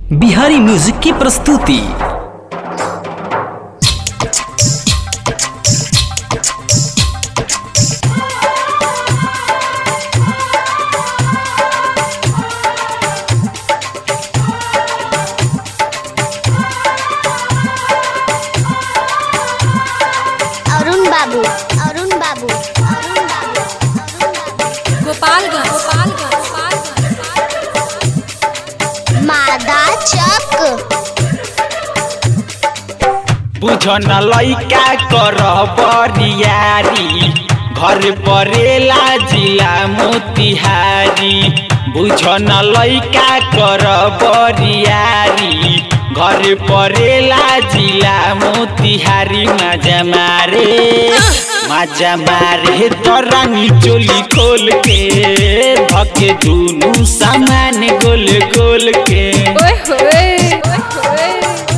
Bihari music की प्रस्तुति अरुण बाबू अरुण बाबू अरुण बाबू गोपालगंज गोपालगंज मादा चक बुझन लैका कर बरियारी घर परेला जिला मोतिहारी बुझन लैका कर बरियारी घर परेला जिला मोतिहारी मजा मारे मजा मारे तरानी चोली खोल के धके दुनु सामान गोल गोल के ओए होए ओए होए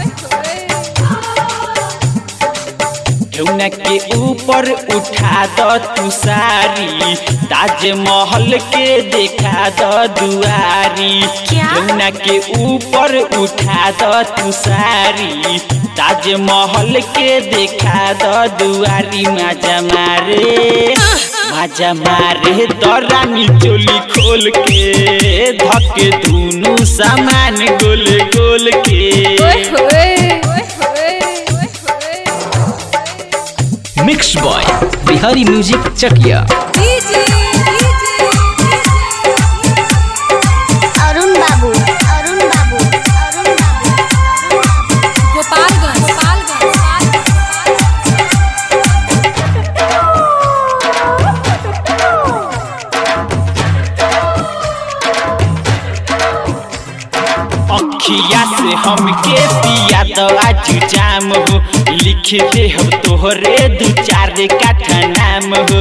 यमुना के ऊपर उठा द तू सारी ताजमहल के देखा द दुआरी क्या? यमुना के ऊपर उठा द तू सारी ताजमहल के देखा द दुआरी मजा मारे मजा मारे दरानी चोली खोल के धके दुनु सामान गोल गोल के ओए होए ओए होए ओए होए mix boy Bihari music Chakiya DJ Arun Babu Arun Babu Arun बाबू गोपालगंज गोपालगंज अखिया से हमके पिया दवा जाम हो लिख दे हो तोहरे दू चार काठा नाम हो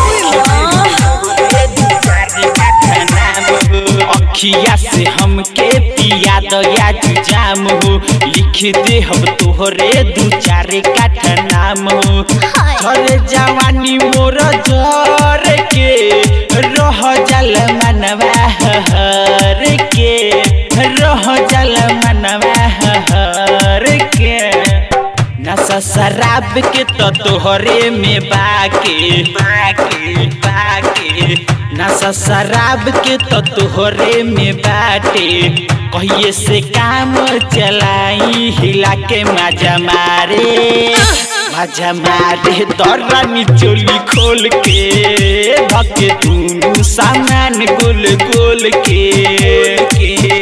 अखिया से हमके पिया दया जाम हो लिख दे हो तोहरे दू चार काठा नाम हो झर जवानी मोर झर के रह जल मनवा हर के रह जल मनवा हर के नशा शराब के तो तोहरे में बाके बाके बाके नशा शराब के तो तोहरे में बाटे कहिए से काम चलाई हिला के मजा मारे मजा मारे दरानी चोली खोल के धके दुनु सामान गोल गोल के, के।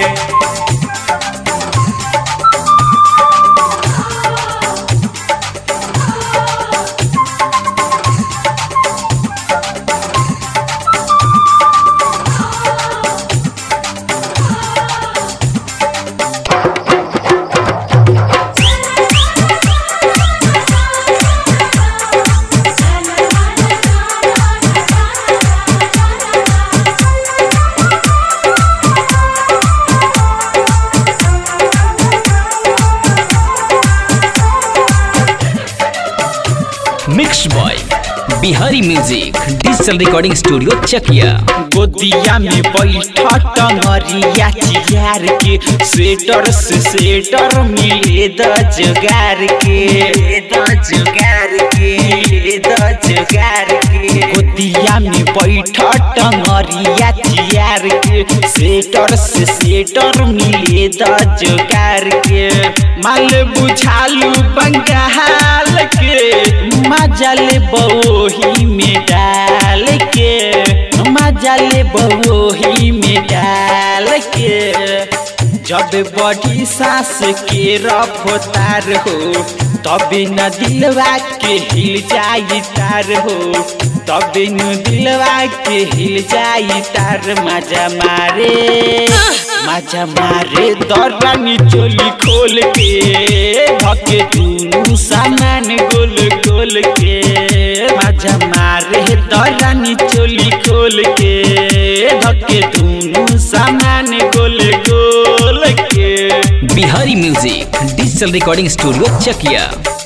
Mix boy Bihari music digital recording studio Chakiya गोदिया में बैठा टंगरिया चियार के स्वेटर से स्वेटर मिले द जुगार के द जुगार के द जुगार के गोदिया में बैठा टंगरिया चियार के स्वेटर से स्वेटर मिले द जुगार के माल बुझालू बंगाल के मजा ले बही में डाल के मजा ले बही में डाल के जब बड़ी सास के रफ्तार हो तबे न दिलवा के हिल जाई तार हो तबे न दिलवा के हिल जाई तार मजा मारे मजा मारे दरानी चोली खोल के धके दुनु सामान गोल गोल के मजा मारे दरानी चोली खोल के धके दुनु सामान गोल गोल के Bihari music digital recording studio Chakiya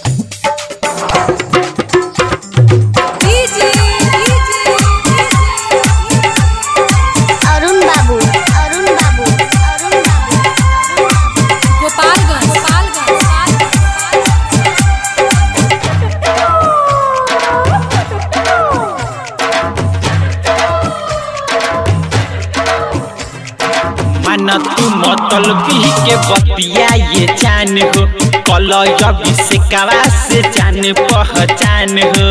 DJ Arun Babu Arun Babu Arun बाबू तू मतल पी के बतिया ये जान हो कल अभी से कवा से जान पहचान हो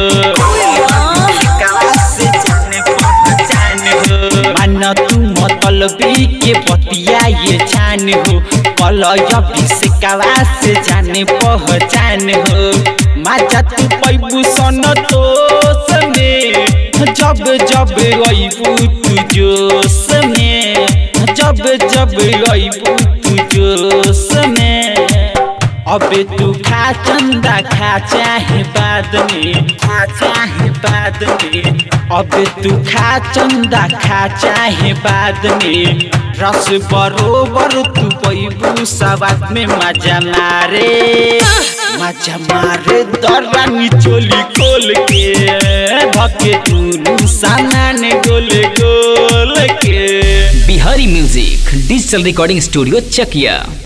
से जान पहचान हो मान तू मतल पी के बतिया ये जान हो कल अभी से कवा से जान पहचान हो माजा तू पैबू सन तोस में जब जब अबू तू जोश में जब जब अबू तू जोश में अबे तू खा चंदा खा चाहे बाद में खा चाहे बाद में अबे तू खा चंदा खा चाहे बाद में रस बरोबर तू पैबू सवाद में मजा मारे मजा मारे दरानी चोली खोल के धके तू सामान गोल गोल के Bihari music digital recording studio चकिया